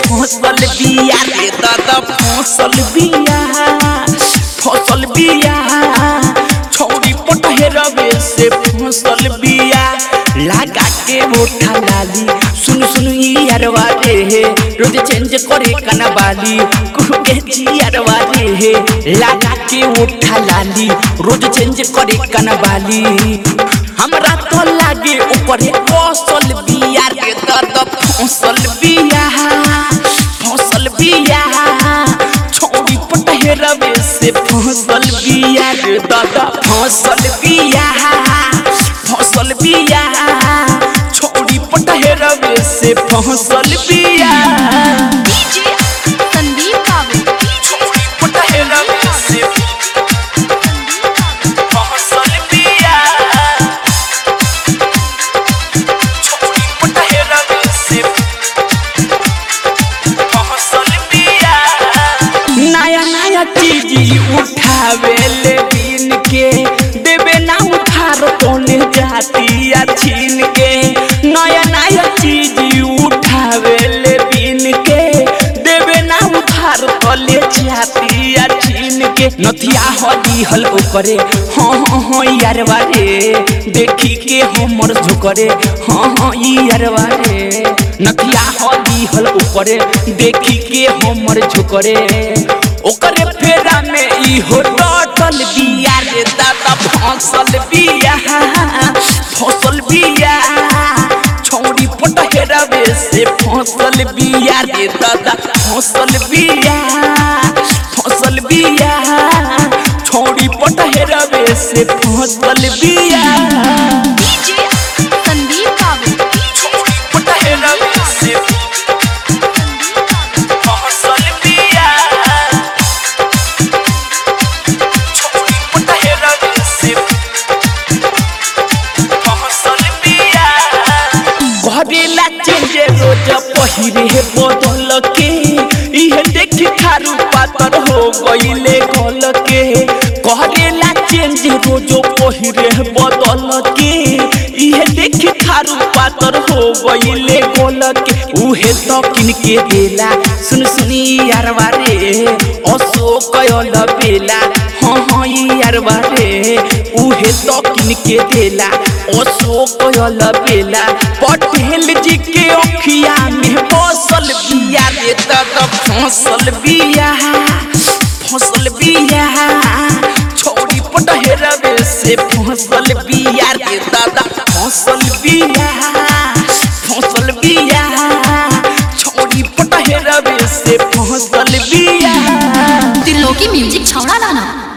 फसल बिया रे दादा फसल बिया फसल बिया छौरी पटहेरवे से फसल बिया लगा के मोठा लाली सुन सुन ई अरवा रे हे रोज चेंज करे कना बाली कुके जी अरवा रे हे लगा के मोठा लाली रोज चेंज करे कना बाली हमरा तो लागे ऊपर फसल बिया रे दादा फसल बिया फसल बिया छौरी पटहेरवे से फसल बिया रे दादा फसल बिया फसल बिया छौरी पटहेरवे से फसल बिया डीजे संदीप बाबू छौरी पटहेरवे से फसल बिया छौरी पटहेरवे से फसल बिया नया नया चीज उठावे ले बीन के देवे ना उधार तोने जाती या छीन के नया नया चीज उठावे ले बीन के देवे ना उधार तोले जाती या छीन के नथिया हदी हल करे हाँ हाँ हाँ यार बारे देखी के हमर झुकरे हाँ हाँ यार बारे नथिया हदी हल करे देखी के हमर झुकरे ओकरे फेरा में ई हो टटल बिया रे दादा फसल बिया फसल बिया छौरी पटहेरवे से फसल बिया रे दादा फसल बिया फसल बिया छौरी पटहेरवे से फसल बिया डीजे संदीप बाबू छौरी पटहेरवे से फसल बिया छौरी पटहेरवे से फसल बिया घरेला चेंजे रोज पहिरे बदल के इहे देखी खारू पातर हो गईले गल के घरेला चेंज रोज पहिरे बदल के इहे देखी खारू पातर हो गईले गल के उहे तो किन के देला सुन सुनी यार बारे अशोक अल बेला हाँ हाँ यार बारे उहे तो किन के देला अशोक अल बेला पटेल जी के अखिया में फसल बिया रे दादा फसल बिया फसल बिया छौरी पटहेरवे से फसल बिया रे दादा फसल बिया फसल बिया छौरी पटहेरवे से फसल बिया दिलों की म्यूजिक छौड़ा लाना